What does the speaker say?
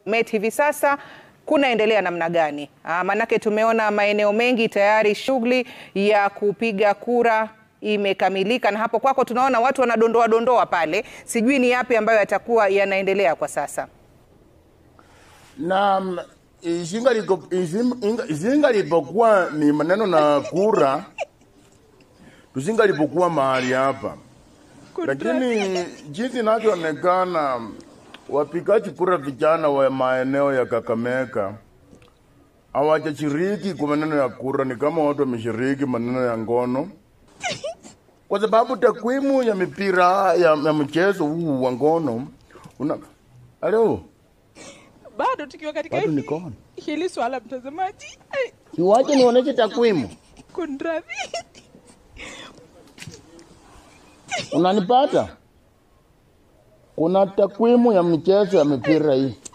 Bomet hivi sasa kunaendelea namna gani? Ah, Manake tumeona maeneo mengi tayari shughuli ya kupiga kura imekamilika, na hapo kwako tunaona watu wanadondoa dondoa pale, sijui ni yapi ambayo yatakuwa yanaendelea kwa sasa. na mm, izinga liko- izim- inga- izinga lipokuwa ni maneno na kura tuzinga lipokuwa mahali hapa, lakini jinsi inavyoonekana wapigaji kura vijana wa maeneo ya Kakamega hawajashiriki kwa maneno ya kura, ni kama watu wameshiriki maneno ya ngono, kwa sababu takwimu ya mipira ya, ya mchezo huu wa ngono una Halo, bado tukiwa katika bado hili, niko on. hili swala mtazamaji, ai, Siwache nionyeshe takwimu. kunradhi. Unanipata? Kuna takwimu ya michezo ya mipira hii.